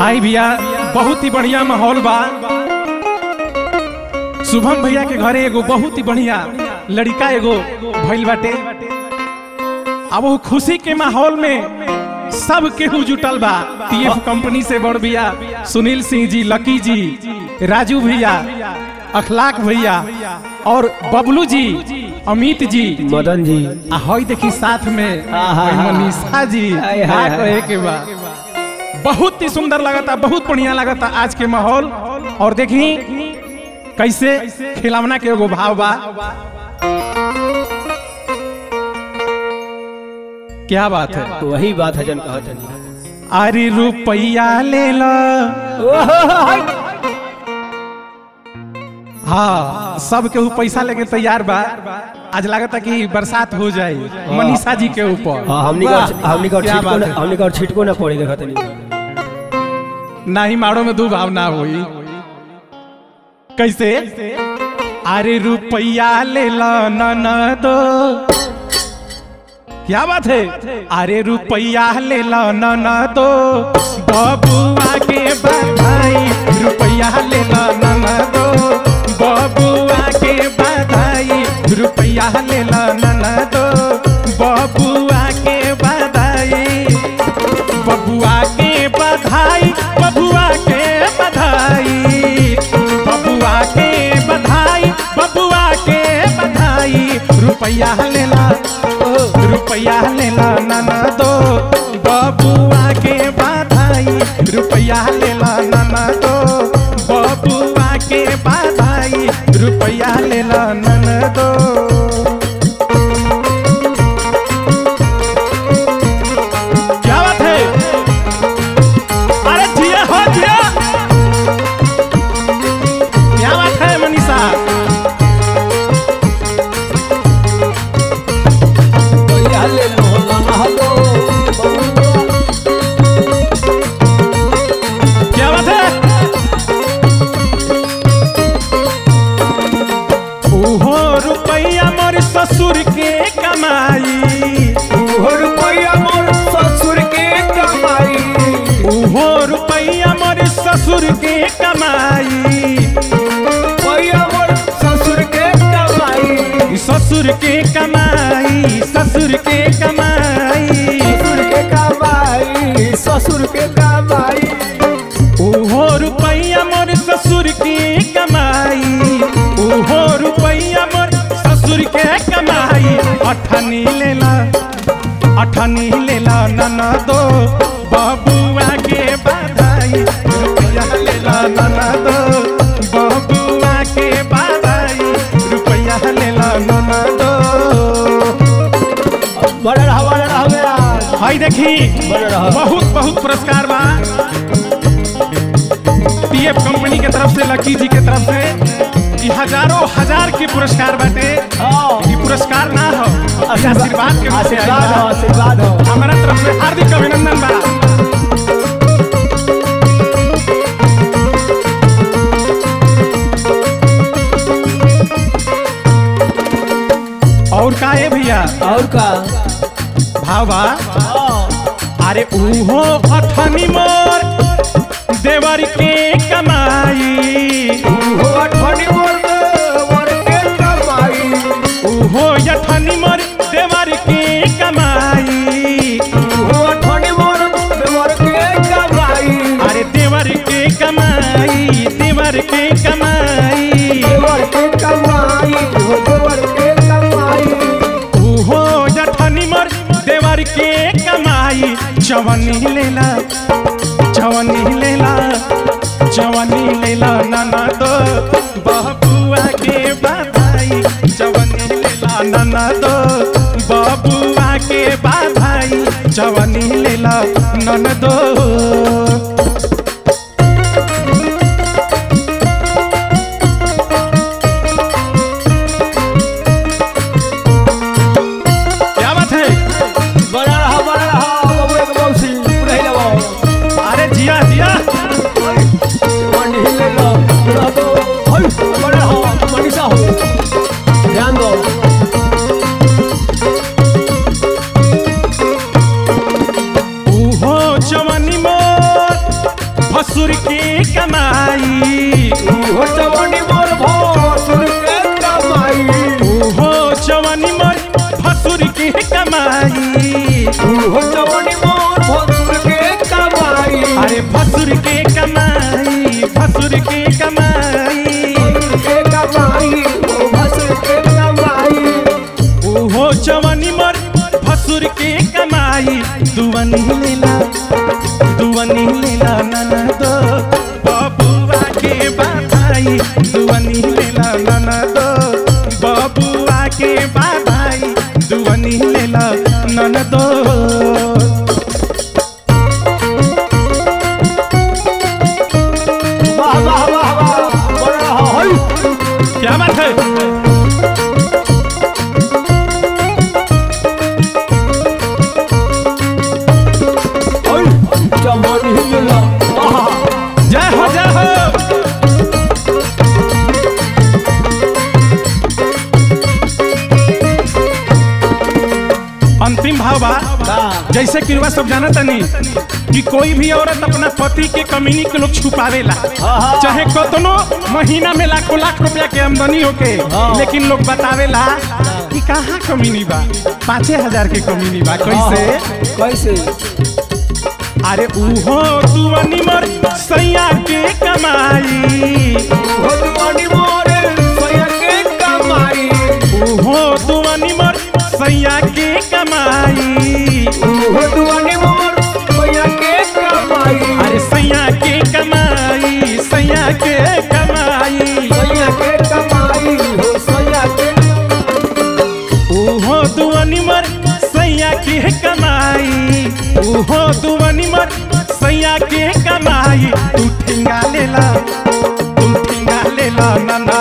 आई भैया बहुत ही बढ़िया माहौल बा शुभम भैया के घरे एगो बहुत ही बढ़िया लड़का एगो भइल बाटे अब वो खुशी के माहौल में सब केहू जुटल बा टीएफ कंपनी से बड़ भैया सुनील सिंह जी लकी जी राजू भैया अखलाक भैया और बबलू जी अमित जी मदन जी आ हई देखी साथ में आहा। हई मनीषा जी हाय, का हाय, कहे के बा बहुत ही सुंदर लगता बहुत बढ़िया लगता आज के माहौल और देखी कैसे खिलौना के एगो भाव बा क्या बात है वही बात है जन कहत हनी अरे रुपया ले लो हाँ सब केहू पैसा लेके तैयार बा आज लगता कि बरसात हो जाए मनीषा जी के ऊपर हाँ हमनी वाह, का हमनी का क्या छिटको बात ना है। हमनी का छिटको ना पड़ी देखत हनी नाही मारो में दो भाव ना हुई कैसे अरे रुपया ले लो न दो क्या बात है अरे रुपया ले लो न दो बबुआ के बधाई रुपया ले लो न दो बबुआ के बधाई रुपया ले लो न दो बबुआ के बधाई बबुआ के बधाई बबुआ के बधाई बबुआ के बधाई बबुआ के बधाई रुपया लेला रुपया लेला नाना दो बबुआ के बधाई रुपया लेला नाना दो बबुआ के बधाई रुपया लेला नाना दो क्या बात है अरे जिया हो जिया क्या बात है मनीषा क्या बात है ओहो रुपया मोर ससुर के कमाई ओहो रुपया मोर ससुर के कमाई ओहो रुपया मोर ससुर के कमाई रुपया मोर ससुर के कमाई ससुर के कमाई ससुर के कमाई ससुर के कमाई ससुर के कमाई ओहो रुपया मोर ससुर के कमाई ओहो रुपया मोर ससुर के कमाई अठनी लेला अठनी लेला नना दो बबुआ के बधाई रुपया लेला नना दो बबुआ के बधाई रुपया लेला नना दो बड़ा रहा बड़ा रहा मेरा हाय देखी बड़ा रहा। बहुत बहुत पुरस्कार बा पीएफ कंपनी के तरफ से लकी जी के तरफ से ये हजारों हजार के पुरस्कार बाटे हाँ ये पुरस्कार ना हो ये आशीर्वाद के रूप से आइल आशीर्वाद हो बा। आशीर्वाद हो हमारा तरफ से हार्दिक अभिनंदन बा और का है भैया और का भावा हाँ अरे उहो अठनी मोर देवर के कमाई ओहो अठनी मोर मोर के कमाई उहो अठनी मोर देवर के कमाई ओहो अठनी मोर मोर के कमाई अरे देवर के कमाई देवर के कमाई देवर के कमाई ओहो देवर के कमाई उहो अठनी मोर देवर के कमाई जवनी लेला जवनी लेला जवनी लेला नाना दो बबुआ के बधाई जवनी लेला नाना दो बबुआ के बधाई जवनी लेला नन दो क्या बात है बड़ा रहा बड़ा रहा बाबू एक मौसी पूरा ही लगाओ अरे जिया जिया मंडी ले लो पूरा दो हल बड़ा रहा मनीषा हो ध्यान दो उहो जवनी मोर भसुर के कमाई हो जवानी मोर भसुर के कमाई ओहो जवानी मोर भसुर के कमाई हो जवानी मोर भसुर के कमाई अरे भसुर के कमाई भसुर के कमाई के कमाई ओ भसुर के कमाई ओहो जवानी मोर भसुर के कमाई दुवनी लेला दुवनी लेला ननद बबुआ के बाधाई दुवनी लेला ननद बबुआ के बाधाई दुवनी लेला ननद वाह वाह वाह वाह बड़ा हई क्या बात है हई जवानी हिलला आहा जय हो जय हो अंतिम भाव बा जैसे कि रुआ सब जाना तनी कि कोई भी औरत अपना पति के कमीनी के लोग छुपावेला हाँ। चाहे कतनो महीना में लाखों लाख रुपया के आमदनी होके हाँ। लेकिन लोग बतावेला कि कहाँ कमीनी बा पाँचे हजार के कमीनी बा कैसे कैसे अरे उहो दुआनी मर सैया के कमाई हो जवानी मोर सोया के कमाई ओहो दुआनी मर सैया के कमाई हो जवानी मोर सोया के कमाई अरे सैया के कमाई सैया के कमाई सोया के कमाई हो सोया के ओहो दुआनी मर सैया के कमाई ओहो दुआनी मर सैया के कमाई तू ठिंगा लेला तू ठिंगा लेला नन